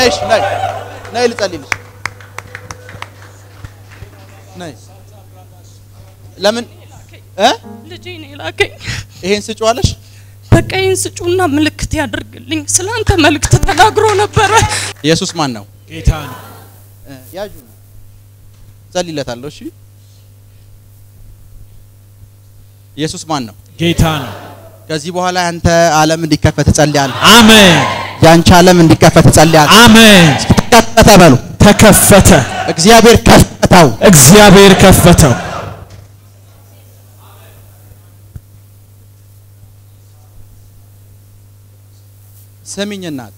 ነይ እሺ፣ ነይ ነይ ልጸልይልሽ። ነይ ለምን እ ልጄ ነው የላከኝ። ይሄን ስጪዋለሽ? በቃ ይህን ስጩና ምልክት ያደርግልኝ። ስላንተ መልእክት ተናግሮ ነበረ። ኢየሱስ ማን ነው? ጌታ ነው። እ ያዡ ጸልይለታለሁ። እሺ ኢየሱስ ማን ነው? ጌታ ነው። ከዚህ በኋላ ያንተ ዓለም እንዲከፈት እጸልያለሁ። አሜን ያንቺ ዓለም እንዲከፈት እጸልያለሁ። አሜን። ተከፈተ በሉ። ተከፈተ። እግዚአብሔር ከፈተው። እግዚአብሔር ከፈተው። ስሚኝ እናት፣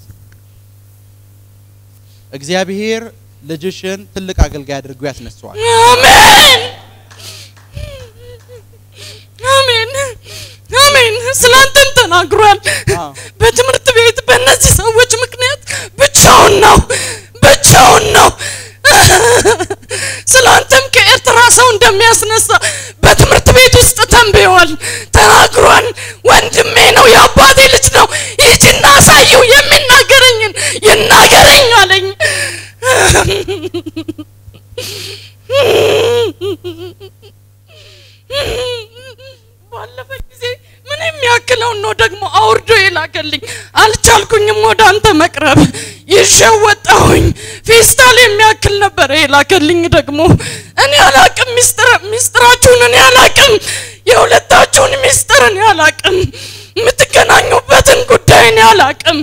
እግዚአብሔር ልጅሽን ትልቅ አገልጋይ አድርጎ ያስነሳዋል። አሜን አሜን አሜን። ስላንተም ተናግሯል። አዎ። በትምህርት ቤት በእነዚህ ሰዎች ምክንያት ብቻውን ነው ብቻውን ነው። ስላንተም ከኤርትራ ሰው እንደሚያስነሳ በትምህርት ቤት ውስጥ ተንብየዋል፣ ተናግሯል። ወንድሜ ነው፣ የአባቴ ልጅ ነው። ሂጂና አሳየው፣ የሚናገረኝን ይናገረኝ አለኝ። ባለፈ ጊዜ ምን የሚያክለውን ነው ደግሞ አውርዶ የላከልኝ። አልቻልኩኝም ወደ አንተ መቅረብ ይዤው ወጣሁኝ። ፌስታል የሚያክል ነበረ የላከልኝ። ደግሞ እኔ አላቅም፣ ሚስጥር ሚስጥራችሁን እኔ አላቅም፣ የሁለታችሁን ሚስጥር እኔ አላቅም፣ የምትገናኙበትን ጉዳይ እኔ አላቅም።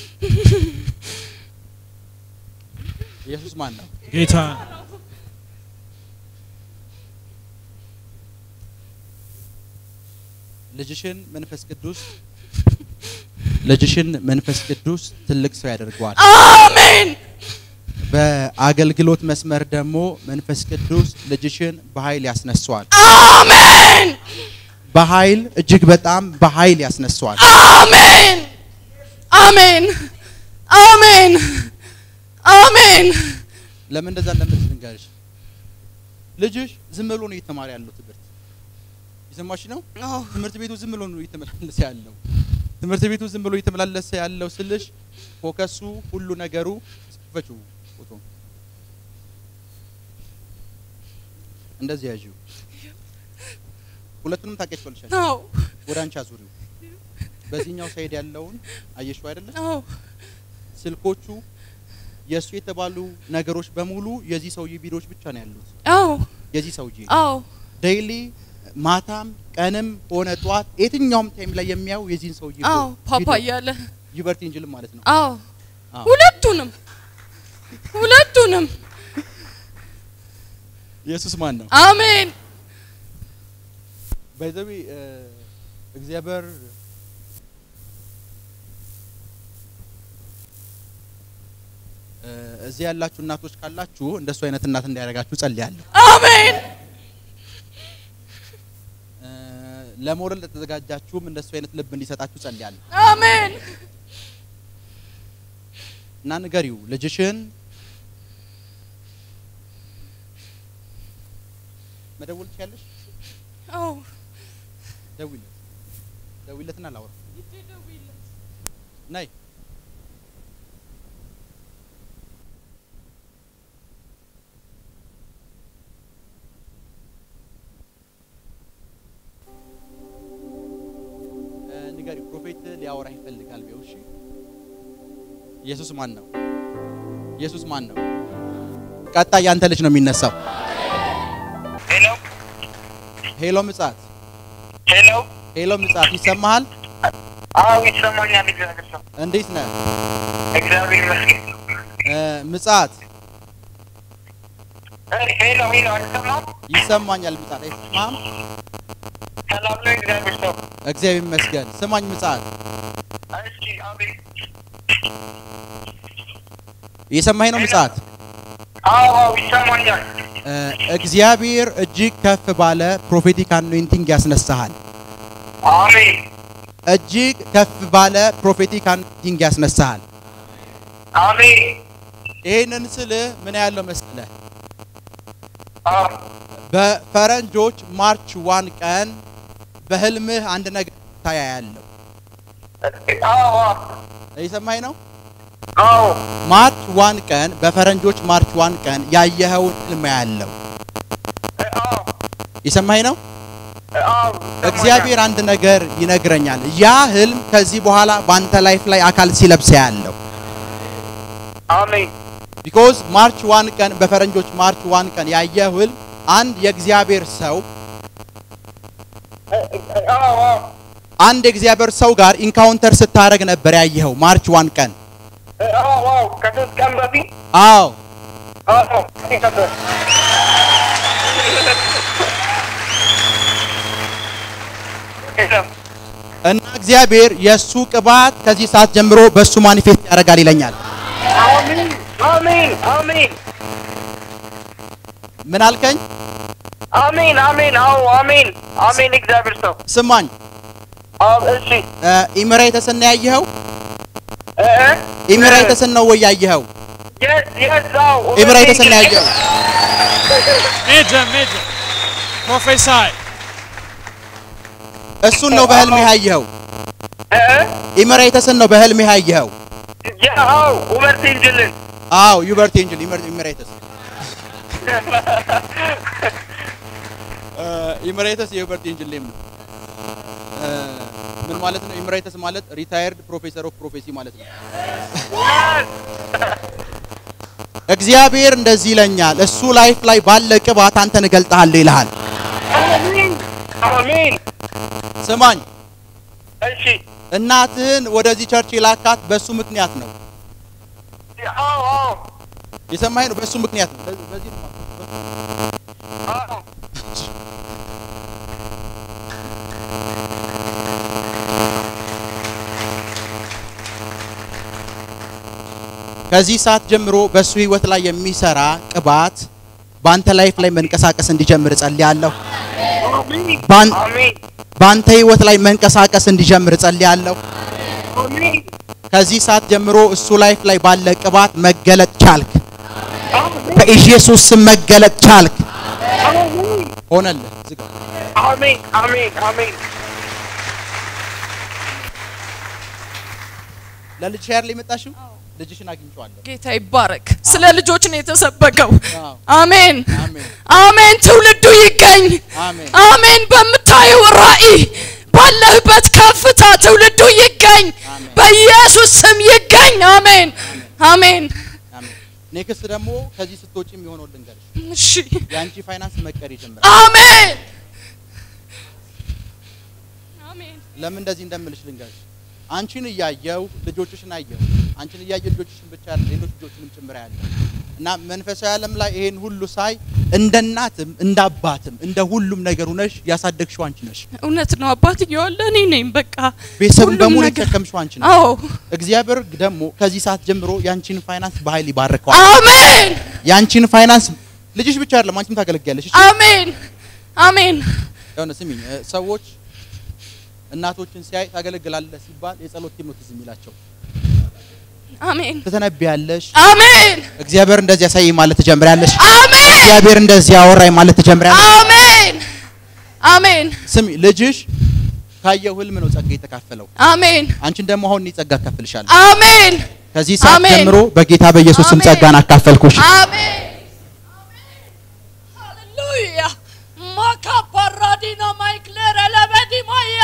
ኢየሱስ ማን ነው? ጌታ ነው። ልጅሽን መንፈስ ቅዱስ ልጅሽን መንፈስ ቅዱስ ትልቅ ሰው ያደርገዋል። አሜን በአገልግሎት መስመር ደግሞ መንፈስ ቅዱስ ልጅሽን በኃይል ያስነሳዋል። አሜን በኃይል እጅግ በጣም በኃይል ያስነሳዋል። አሜን አሜን አሜን አሜን ለምን እንደዛ እንደምትል ልንገርሽ። ልጅሽ ዝም ብሎ ነው እየተማረ ያለው ትምህርት የሰማሽ ነው። አዎ ትምህርት ቤቱ ዝም ብሎ ነው እየተመላለሰ ያለው። ትምህርት ቤቱ ዝም ብሎ እየተመላለሰ ያለው ስልሽ ፎከሱ ሁሉ ነገሩ ፈቹ ፎቶ እንደዚህ ያዥው። ሁለቱንም ታውቂያቸዋለሽ። አዎ ወደ አንቺ አዙሪው። በዚህኛው ሳይድ ያለውን አየሽው አይደለ? አዎ ስልኮቹ የእሱ የተባሉ ነገሮች በሙሉ የዚህ ሰውዬ ቪዲዮዎች ብቻ ነው ያሉት። አዎ የዚህ ሰውዬ አዎ ዴይሊ ማታም ቀንም ሆነ ጠዋት የትኛውም ታይም ላይ የሚያዩ የዚህን ሰውዬ አዎ ፓፓ ቪዲዮ እያለ ዩበርቲ እንጅልም ማለት ነው። አዎ አዎ። ሁለቱንም ሁለቱንም ኢየሱስ ማን ነው? አሜን ባይዘዊ እግዚአብሔር እ፣ እዚህ ያላችሁ እናቶች ካላችሁ እንደሱ አይነት እናት እንዲያደርጋችሁ ጸልያለሁ። አሜን እ፣ ለመውለድ ለተዘጋጃችሁም እንደሱ አይነት ልብ እንዲሰጣችሁ ጸልያለሁ። አሜን እና ንገሪው ልጅሽን መደወል ትችያለሽ። አዎ ደውይለት ደውይለትና ላውራ ነይ እ፣ ንገሪው ፕሮፌት ሊያወራ ይፈልጋል ቢው እሺ ኢየሱስ ማን ነው ኢየሱስ ማን ነው ቀጣይ ያንተ ልጅ ነው የሚነሳው ሄሎ ሄሎ ምጻት ሄሎ። ሄሎ ምጻት ይሰማሃል አዎ ይሰማኛል። እግዚአብሔር ሰው እንዴት ነህ እግዚአብሔር ይመስገን። እ፣ ምጻት እ፣ ሄሎ ሄሎ፣ አልሰማም። ይሰማኛል ምጻት አይሰማህም ሰላም ነው። እግዚአብሔር ሰው እግዚአብሔር ይመስገን ስማኝ ምጻት እሺ፣ አቤት። እየሰማኸኝ ነው ምጻት አዎ አዎ፣ ይሰማኛል። እ፣ እግዚአብሔር እጅግ ከፍ ባለ ፕሮፌቲክ አኖይንቲንግ ያስነሳሃል አሜን እጅግ ከፍ ባለ ፕሮፌቲክ አኖይንቲንግ ያስነሳሃል አሜን። ይህንን ስልህ ምን ያለው መሰለህ አዎ በፈረንጆች ማርች ዋን ቀን በህልምህ አንድ ነገር ታያያለሁ አዎ አዎ፣ እየሰማኸኝ ነው አዎ ማርች ዋን ቀን በፈረንጆች ማርች ዋን ቀን ያየኸውን ህልም ያለው አዎ የሰማኝ ነው። አዎ እግዚአብሔር አንድ ነገር ይነግረኛል። ያ ህልም ከዚህ በኋላ በአንተ ላይፍ ላይ አካል ሲለብስ ያለው አሜን ቢኮዝ ማርች ዋን ቀን በፈረንጆች ማርች ዋን ቀን ያየው ህልም አንድ የእግዚአብሔር ሰው አዎ አዎ አንድ የእግዚአብሔር ሰው ጋር ኢንካውንተር ስታደርግ ነበር ያየኸው ማርች ዋን ቀን። አዎ አዎ ከሶስት ቀን በፊት አዎ አዎ ነበር እና እግዚአብሔር የእሱ ቅባት ከዚህ ሰዓት ጀምሮ በእሱ ማኒፌስት ያደርጋል ይለኛል። አሜን አሜን አሜን ምን አልከኝ? አሜን አሜን አዎ አሜን አሜን እግዚአብሔር ሰው ስማኝ፣ አዎ እሺ ኢሚሬትስን ነው ያየኸው? እ እ ኢሚሬትስን ነው ወይ ያየኸው? የስ የስ አዎ ኢሚሬትስን ነው ያየኸው? Major, major. Prophesy. እሱን ነው በህልምህ ያየኸው? እ እ ኢሚሬትስን ነው በህልምህ ያየኸው? ያ አዎ ኡመር ሲንጅልን አዎ ዩበርት ኤንጅል ኢሚሬትስ ኢሚሬትስ የዩበርት ኤንጅል ኔም ነው። እ፣ ምን ማለት ነው? ኢሚሬትስ ማለት ሪታየርድ ፕሮፌሰር ኦፍ ፕሮፌሲ ማለት ነው። እግዚአብሔር እንደዚህ ይለኛል፣ እሱ ላይፍ ላይ ባለ ቅባት አንተን እገልጥሃለሁ ይልሃል። አሜን አሜን ስማኝ፣ እሺ እናትህን ወደዚህ ቸርች የላካት በእሱ ምክንያት ነው። አዎ አዎ የሰማኸኝ ነው? በእሱ ምክንያት ነው። በዚህ- በዚህ ነው አዎ ከዚህ ሰዓት ጀምሮ በእሱ ህይወት ላይ የሚሰራ ቅባት በአንተ ላይፍ ላይ መንቀሳቀስ እንዲጀምር ጸልያለሁ። አሜን ባን- አሜን በአንተ ህይወት ላይ መንቀሳቀስ እንዲጀምር ጸልያለሁ። አሜን ከዚህ ሰዓት ጀምሮ እሱ ላይፍ ላይ ባለ ቅባት መገለጥ ቻልክ። አሜን በኢየሱስ ስም መገለጥ ቻልክ። አሜን ሆነልህ። ዝጋ። አሜን አሜን አሜን ለልጅ ሻር ላይ መጣሽው? ልጅሽን አግኝቼዋለሁ። ጌታ ይባረክ። ስለ ልጆች ነው የተሰበከው። አዎ። አሜን አሜን አሜን። ትውልዱ ይገኝ። አሜን አሜን። በምታየው ራእይ ባለህበት ከፍታ ትውልዱ ይገኝ። አሜን። በኢየሱስ ስም ይገኝ። አሜን አሜን። አሜን። ኔክስት ደግሞ ከዚህ ስትወጪ የሚሆነው ልንገርሽ። እሺ የአንቺ ፋይናንስ መቀር ይጀምራል። አሜን አሜን ለምን እንደዚህ እንደምልሽ ልንገርሽ። አንቺን እያየው ልጆችሽን አየው። አንቺን እያየው ልጆችሽን ብቻ አይደለም ሌሎች ልጆችንም ጭምር ያለው እና መንፈሳዊ ዓለም ላይ ይሄን ሁሉ ሳይ እንደ እናትም እንደ አባትም እንደ ሁሉም ነገር ሆነሽ ያሳደግሽው አንቺ ነሽ። እውነት ነው። አባትየው አለ እኔ ነኝ። በቃ ቤተሰብን ሁሉም በሙሉ ነገር- የተሸከምሽው አንቺ ነሽ። አዎ እግዚአብሔር ደግሞ ከዚህ ሰዓት ጀምሮ ያንቺን ፋይናንስ በኃይል ይባርከዋል። አሜን ያንቺን ፋይናንስ ልጅሽ ብቻ አይደለም አንቺም ታገለግያለሽ። እሺ? አሜን አሜን የሆነ ስሚኝ እ፣ ሰዎች እናቶችን ሲያይ ታገለግላለህ ሲባል የጸሎት ቲም ነው ትዝ የሚላቸው። አሜን ትተነብያለሽ። አሜን እግዚአብሔር እንደዚህ ያሳይ ማለት ትጀምሪያለሽ። አሜን እግዚአብሔር እንደዚህ ያወራኝ ማለት ትጀምሪያለሽ። አሜን አሜን ስሚ ልጅሽ ካየው ህልም ነው ጸጋ የተካፈለው። አሜን አንቺን ደግሞ አሁን እኔ ጸጋ አካፍልሻለሁ። አሜን ከዚህ ሰዓት አሜን። ጀምሮ በጌታ በኢየሱስ ስም አሜን። ጸጋን አካፈልኩሽ። አሜን ሃሌሉያ ማካፓራዲና ማይክለረ ለበዲማያ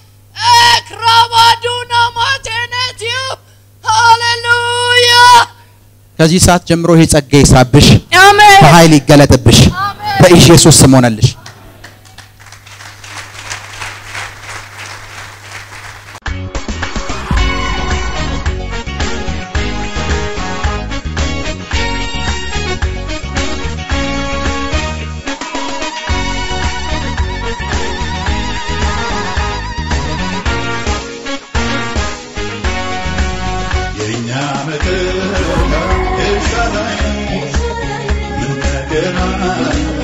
ኤክራባዱና ማቴነትዩ ሃሌሉያ ከዚህ ሰዓት ጀምሮ ይሄ ጸጋ ይሳብሽ፣ አሜን በኃይል ይገለጥብሽ። አሜን በኢየሱስ ስም ሆነልሽ። የእኛ መከራ ኤልሳዳይ ምን ነገር አለ